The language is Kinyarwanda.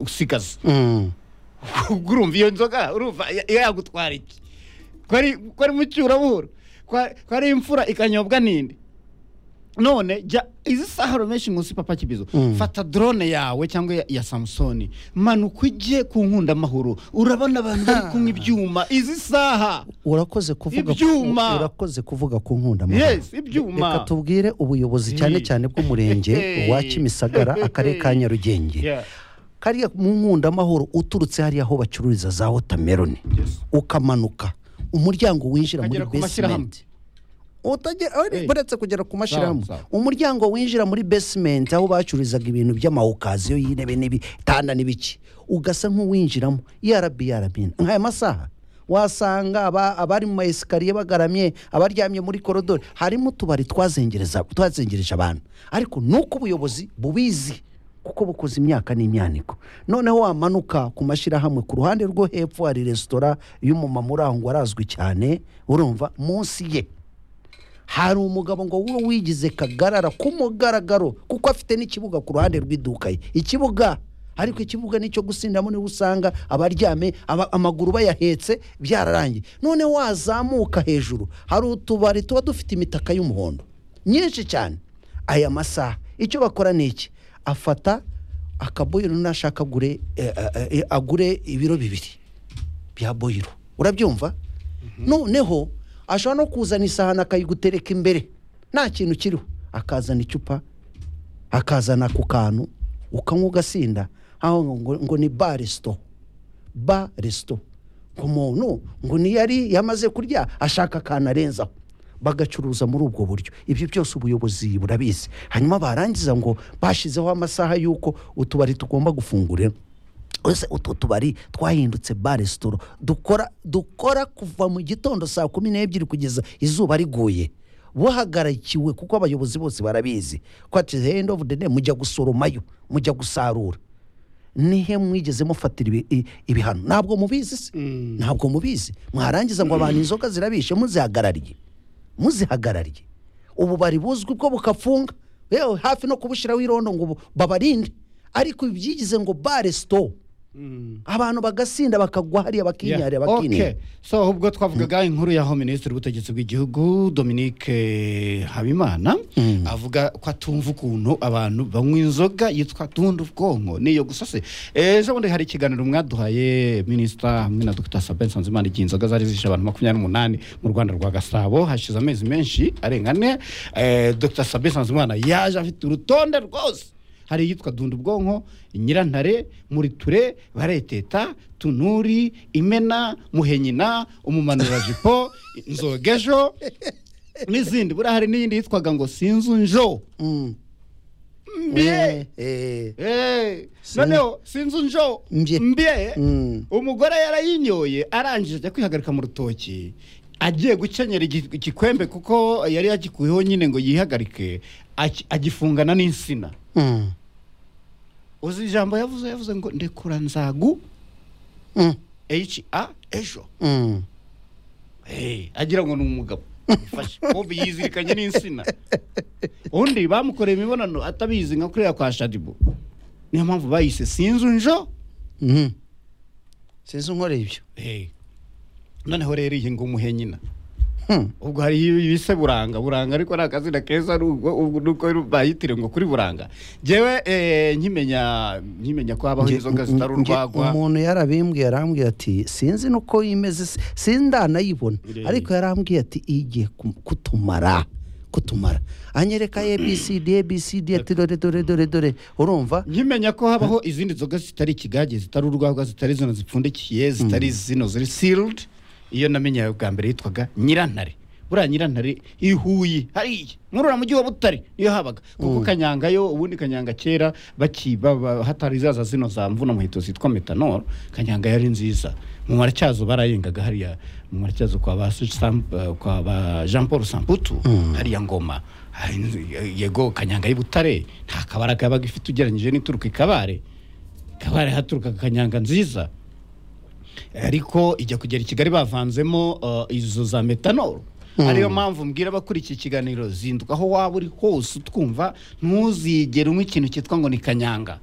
gusigaza ubwo urumva iyo nzoga urumva ya- yagutwara iki ko ari ko ari mu cyurabuhoro ko ari imfura ikanyobwa n'indi none jya izi saharo menshi munsi papa kibizo Mm. fata drone yawe cyangwa ya- ya samusoni manuka ujye ku nkundamahoro urabona abantu bari kunywa ibyuma izi saha urakoze kuvuga Ibyuma! ku- urakoze kuvuga ku nkunda Yes, ibyuma. reka tubwire ubuyobozi cyane Hey. cyane bw'umurenge Hey. wa kimisagara akarere ka nyarugenge Yeah. kariya mu nkundamahoro uturutse hariya aho bacururiza za wotameroni Yes. ukamanuka umuryango winjira muri Ukagera ku mashyirahamwe. basementi utagera Hey. uretse kugera ku mashyirahamwe Sawa, sawa. umuryango winjira muri basementi aho bacururizaga ibintu by'amawukaziyo y'intebe n'ibitanda n'ibiki ugasa nk'uwinjiramo yarabi yarabi nk'aya masaha wasanga aba- abari mu maesikariye bagaramye abaryamye muri korodori harimo utubari twazengereza twazengereje abantu ariko nuko ubuyobozi bubizi kuko bukoze imyaka n'imyaniko noneho wamanuka ku mashyirahamwe ku ruhande rwo hepfo hari resitora y'umumama uri aho ngo arazwi cyane urumva munsi ye hari umugabo ngo we wigize kagarara k'umugaragaro kuko afite n'ikibuga ku ruhande rw'iduka ye ikibuga ariko ikibuga nicyo gusindiramo niba usanga abaryame aba- amaguru bayahetse byararangiye none wazamuka hejuru hari utubari tuba dufite imitaka y'umuhondo myinshi cyane aya masaha icyo bakora ni iki afata akaboyiro nashaka agure eh, eh, eh, agure ibiro bibiri bya boyiro urabyumva noneho ashobora no kuzana isahani akayigutereka imbere nta kintu kiriho akazana icupa akazana ku kantu ukanywa ugasinda aho ngo, ngo ni ba resito ba resito ku muntu ngo niyari yamaze kurya ashaka akantu arenzaho bagacuruza muri ubwo buryo ibyo byose ubuyobozi burabizi hanyuma barangiza ngo bashyizeho amasaha y'uko utubari tugomba gufungurira ese utu tubari twahindutse ba resitora dukora dukora kuva mu gitondo saa kumi n'ebyiri kugeza izuba riguye buhagarikiwe kuko abayobozi bose barabizi ko ati the end of the day mujya gusoromayo mujya gusarura nihe mwigeze mufatira ibi- i- ibihano ntabwo mubizi se ntabwo mubizi mwarangiza ngo abantu inzoga zirabishe muzihagarariye muzihagarariye ubu bari buzwi bwo bukafunga yewe hafi no kubushyiraho irondo ngo bu- babarinde ariko ibi byigize ngo bare sito abantu bagasinda bakagwa hariya Yeah. bakinyarira Okay. bakinira so ubwo twavugaga inkuru y'aho minisitiri w'ubutegetsi bw'igihugu dominique habimana avuga ko atumva ukuntu abantu banywa inzoga yitwa tunda ubwonko niyo gusa se ejo bundi hari ikiganiro mwaduhaye minisita hamwe na dr sabin sanzimana igihe inzoga zari zishe abantu makumyabiri n'umunani mu rwanda rwa gasabo hashize amezi menshi arenga ane Eh, dr sabin sanzimana yaje afite urutonde rwose hari iyitwa dunda ubwonko nyirantare muriture bareteta tunuri imena muhenyina umumanurajipo nzogejo n'izindi buriya hari n'iyindi yitwaga ngo sinzu njo mbye Eh, noneho sinzu njo Mbye. mbye Mm. umugore yarayinyoye arangije ajya kwihagarika mu rutoki agiye gukenyera igi- igikwembe kuko yari yagikuyeho nyine ngo yihagarike aki- agifungana n'insina uzi ijambo yavuze yavuze ngo ndekura nzagu ha ejo Hey, agira ngo ni umugabo Bifashe. Bob yizirikanye n'insina undi bamukoreye imibonano atabizi nka kuriya kwa shadibu niyo mpamvu bayise sinzu njo sinzi unkoreye ibyo Hey. noneho rero iyi ngo umuhe nyina Hmm. ubwo hari ibise buranga buranga ariko ni akazina keza ari ubwo- ubwo nuko bayitire ngo kuri buranga njyewe eh, nkimenya nkimenya ko habaho Nge- inzoga zitari nge- urwagwa umuntu yarabimbwiye arambwira ati sinzi nuko yimeze si- sindanayibona Yee. ariko yarambwiye ati igiye kum- kutumara kutumara anyereka abcd abcd ati dore dore dore dore urumva nkimenya ko habaho izindi nzoga zitari ikigage zitari urwagwa zitari zino zipfundikiye zitari zino ziri sealed iyo namenye bwa mbere yitwaga nyirantare buriya nyirantare i huye hariya murura mujyi wa butare niyo habaga kuko kanyanga yo ubundi kanyanga kera bakiba ba- hatari zaza zino za mvuna muheto zitwa metanol kanyanga yari nziza mu maratyazo barayengaga hariya mu maratyazo kwa ba Su- Sam- eh, kwa ba jean paul samputu hariya ngoma hari inzu- yego kanyanga y'ibutare nta kabara kabaga ifite ugereranyije n'ituruka ikabare kabare haturukaga kanyanga nziza ariko ijya kugera i kigali bavanzemo uh, izo za metanol ariyo mpamvu mbwira abakuri iki kiganiro zinduka aho waba uri hose utwumva ntuzigere unywa ikintu cyitwa ngo ni kanyanga